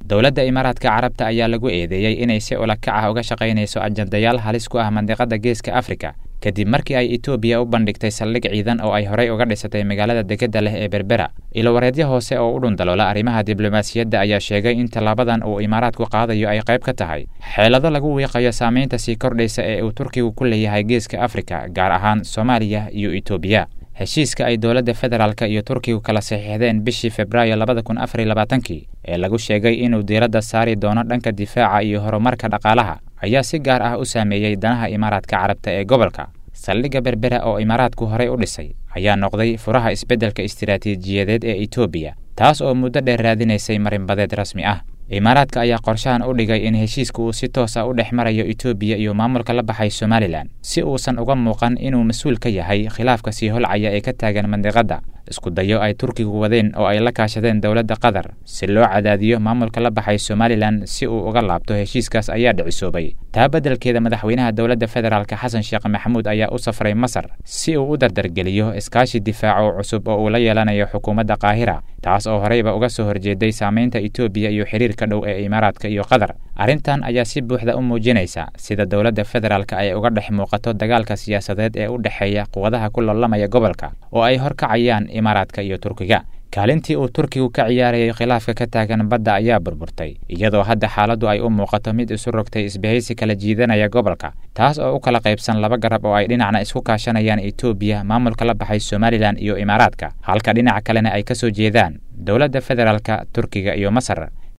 dowladda imaaraadka carabta ayaa lagu eedeeyey inay si ulakac ah uga shaqaynayso ajandayaal halis ku ah mandiqada geeska afrika kadib markii ay etoobiya u bandhigtay saldhig ciidan oo ay horey uga dhisatay magaalada degedda leh ee berbera ilowareedyo hoose oo u dhundaloola arrimaha diblomaasiyadda ayaa sheegay in tallaabadan uu imaaraadku qaadayo ay qayb ka tahay xeelado lagu wiiqayo saamaynta sii kordhaysa ee uu turkigu ku leeyahay geeska afrika gaar ahaan soomaaliya iyo etoobiya heshiiska ay dowladda federaalka iyo turkigu kala saxiixdeen bishii februaayo labada kun afar iyo labaatankii ee lagu sheegay inuu diiradda saari doono dhanka difaaca iyo horumarka dhaqaalaha ayaa si gaar ah u saameeyey danaha imaaraadka carabta ee gobolka saldhigga berbera oo imaaraadku horey u dhisay ayaa noqday furaha isbeddelka istiraatiijiyadeed ee etoobiya taas oo muddo dheer raadinaysay marinbadeed rasmi ah imaaraadka ayaa qorshahan u dhigay in heshiiska uu si toos a u dhex marayo etoobiya iyo maamulka la baxay somalilan si uusan uga muuqan inuu mas-uul ka yahay khilaafka sii holcaya ee ka taagan mandiqadda isku dayo ay turkigu wadeen oo ay la kaashadeen dowladda qatar si loo cadaadiyo maamulka la baxay somalilan si uu uga laabto heshiiskaas ayaa dhicisoobay taa beddelkeeda madaxweynaha dowladda federaalka xasan sheekh maxamuud ayaa u safray masar si uu u dardargeliyo iskaashi difaaco cusub oo uu la yeelanayo xukuumadda qaahira taas oo horeyba uga soo horjeeday saamaynta etoobiya iyo xiriirka dhow ee imaaraadka iyo qatar arrintan ayaa si buuxda u muujinaysa sida dowladda federaalka ay uga dhex muuqato dagaalka siyaasadeed ee u dhexeeya quwadaha ku loolamaya gobolka oo ay horkacayaan imaaraadka iyo turkiga kaalintii uu turkigu ka ciyaarayay khilaafka ka taagan badda ayaa burburtay iyadoo hadda xaaladdu ay u muuqato mid isu rogtay isbahaysi kala jiidanaya gobolka taas oo u kala qaybsan laba garab oo ay dhinacna isku kaashanayaan etoobiya maamulka la baxay somalilan iyo imaaraadka halka dhinaca kalena ay ka soo jeedaan dowladda federaalka turkiga iyo masar